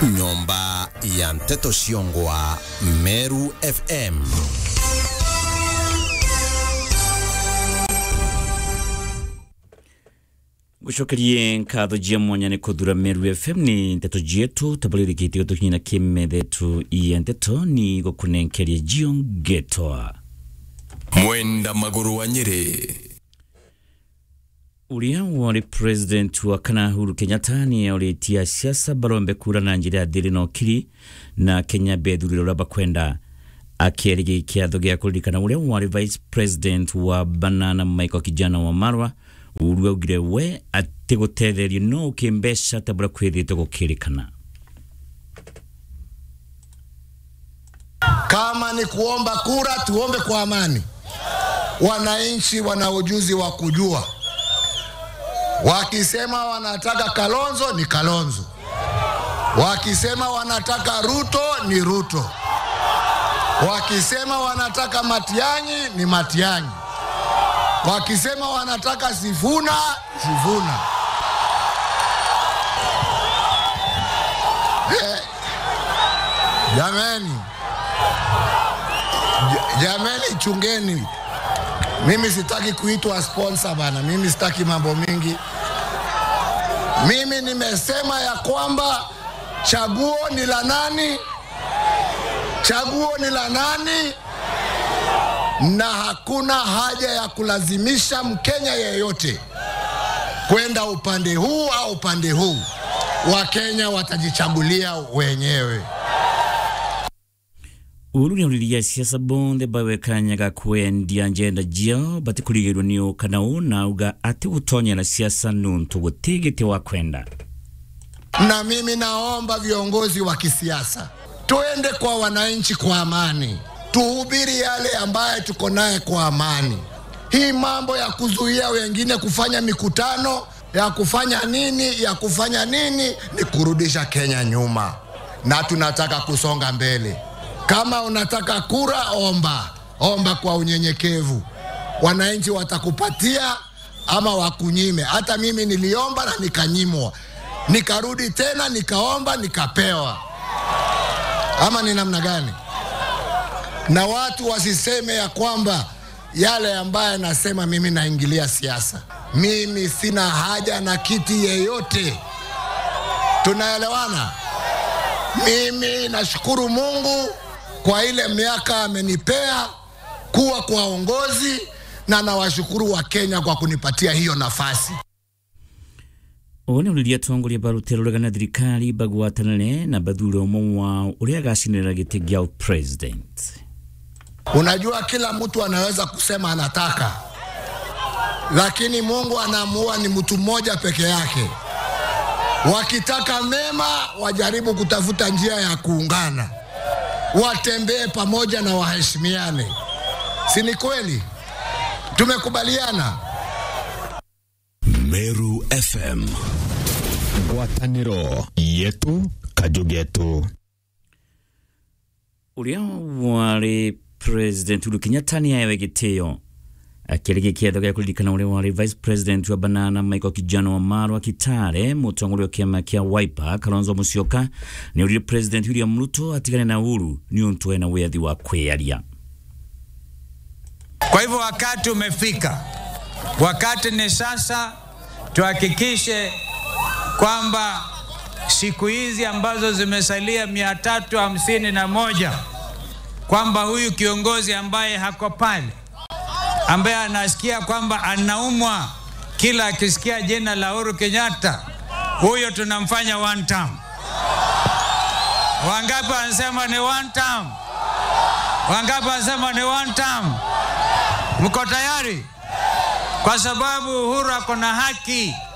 nyomba ya nteto ciongwa meru fm gucokerie nkatho jia mwanya ni kuthura meru fm ni nteto jietu tabalirikite gutukinyina kimethetu iya nteto ni gukunenkeria jio ngetwa mwenda maguru wa nyeri uria wari president wa kana Uhuru Kenyatta ni uritia siasa barombe kura na njira ya thiri no kiri na Kenya bethurire uria bakwenda akĩarĩria kĩatho gĩa kũririkana ũrĩa warĩ vice president wa banana Michael Kijana wa Marwa Uhuru augire we atĩ gũtetherio no ũkĩmbeca ta bũrĩa kwĩrĩte gũkĩrĩkana Kama ni kuomba kura, tuombe kwa amani. Wananchi wana ujuzi wa kujua, wakisema wanataka Kalonzo ni Kalonzo, wakisema wanataka Ruto ni Ruto, wakisema wanataka Matiang'i ni Matiang'i, wakisema wanataka Sifuna Sifuna. Eh, Jameni, Ja- jameni, chungeni. Mimi sitaki kuitwa sponsor bana, mimi sitaki mambo mingi. Mimi nimesema ya kwamba chaguo ni la nani, chaguo ni la nani, na hakuna haja ya kulazimisha Mkenya yeyote kwenda upande huu au upande huu. Wakenya watajichagulia wenyewe. Uhuru nĩauririe siasa bonthe bawe kanya ga kwendia njenda jiao batikũrigĩrwo nĩ ũkana ũũ na auga atĩ gũtonyera siasa nũntũ gũtigĩte wa kwenda na mimi naomba viongozi wa kisiasa tuende kwa wananchi kwa amani, tuhubiri yale ambaye tuko naye kwa amani. Hii mambo ya kuzuia wengine kufanya mikutano ya kufanya nini ya kufanya nini ni kurudisha Kenya nyuma, na tunataka kusonga mbele. Kama unataka kura, omba omba kwa unyenyekevu, wananchi watakupatia ama wakunyime. Hata mimi niliomba na nikanyimwa, nikarudi tena nikaomba nikapewa, ama ni namna gani? Na watu wasiseme ya kwamba yale ambaye nasema mimi naingilia siasa. Mimi sina haja na kiti yeyote, tunaelewana? Mimi nashukuru Mungu kwa ile miaka amenipea kuwa kwa uongozi, na nawashukuru Wakenya kwa kunipatia hiyo nafasi. ũũ nĩ ũrĩria atongoria barutĩra ũregana thirikari bagwatanĩre na bathure ũmwe wao ũrĩa agacinĩrĩra gĩtĩ gĩa president Unajua, kila mtu anaweza kusema anataka, lakini Mungu anaamua ni mtu mmoja peke yake. Wakitaka mema, wajaribu kutafuta njia ya kuungana, watembee pamoja na waheshimiane, si ni kweli? Tumekubaliana. meru fm ngwatanĩro yetu kajugetu ũrĩa warĩ president Uhuru Kenyatta nĩ ahewe gĩtĩo akĩarĩkia kĩatho gĩa kũririkana ũrĩa warĩ vice president wa banana Michael Kijana wa Marwa Kitale mũtongoria wa kĩama kĩa Wiper Kalonzo Musyoka nĩ ũrire president William Ruto atigane na Uhuru nĩ ũntũ ena wĩyathi wa kwĩyaria Kwa hivyo wakati umefika, wakati ni sasa, tuhakikishe kwamba siku hizi ambazo zimesalia mia tatu hamsini na moja kwamba huyu kiongozi ambaye hako pale, ambaye anasikia kwamba anaumwa kila akisikia jina la Uhuru Kenyatta, huyo tunamfanya one term. Wangapi wanasema ni one term? Wangapi wanasema ni one term? Mko tayari? Kwa sababu Uhuru ako na haki